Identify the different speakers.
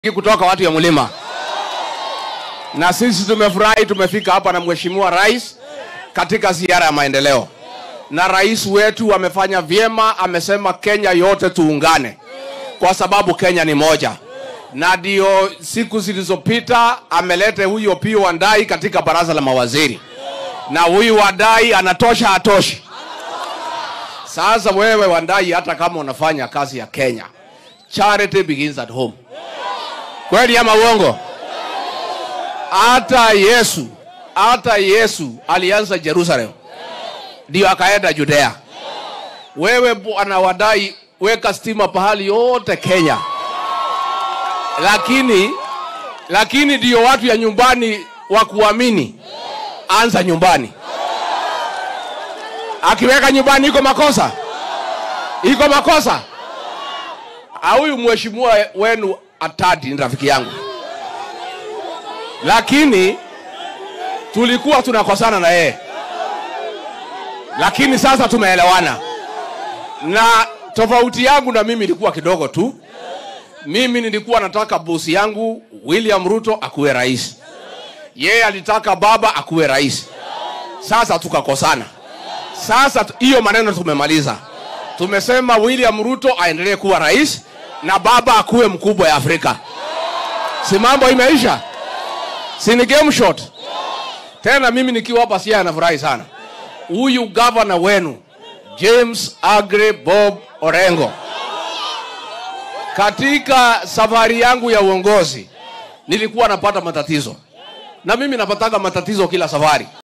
Speaker 1: kutoka watu ya mlima, na sisi tumefurahi, tumefika hapa na mheshimiwa rais katika ziara ya maendeleo, na rais wetu amefanya vyema, amesema Kenya yote tuungane, kwa sababu Kenya ni moja, na ndio siku zilizopita amelete huyu Opiyo Wandayi katika baraza la mawaziri, na huyu Wandayi anatosha, hatoshi? Sasa wewe Wandayi, hata kama unafanya kazi ya Kenya, charity begins at home. Kweli ama uongo? Hata Yesu, hata Yesu alianza Jerusalem, ndio akaenda Judea. Wewe bwana Wadai, weka stima pahali yote Kenya, lakini lakini ndio watu ya nyumbani wa kuamini, anza nyumbani. Akiweka nyumbani iko makosa, iko makosa. Ah, Huyu mheshimiwa wenu Atadi ni rafiki yangu, lakini tulikuwa tunakosana na yeye, lakini sasa tumeelewana, na tofauti yangu na mimi ilikuwa kidogo tu. Mimi nilikuwa nataka bosi yangu William Ruto akuwe rais, yeye alitaka baba akuwe rais. Sasa tukakosana. Sasa tu- hiyo maneno tumemaliza, tumesema William Ruto aendelee kuwa rais na baba akuwe mkubwa ya Afrika. Si mambo imeisha? Si ni game shot? Tena mimi nikiwa hapa Siaya nafurahi sana. Huyu gavana wenu James Agre Bob Orengo, katika safari yangu ya uongozi nilikuwa napata matatizo, na mimi napataga matatizo kila safari.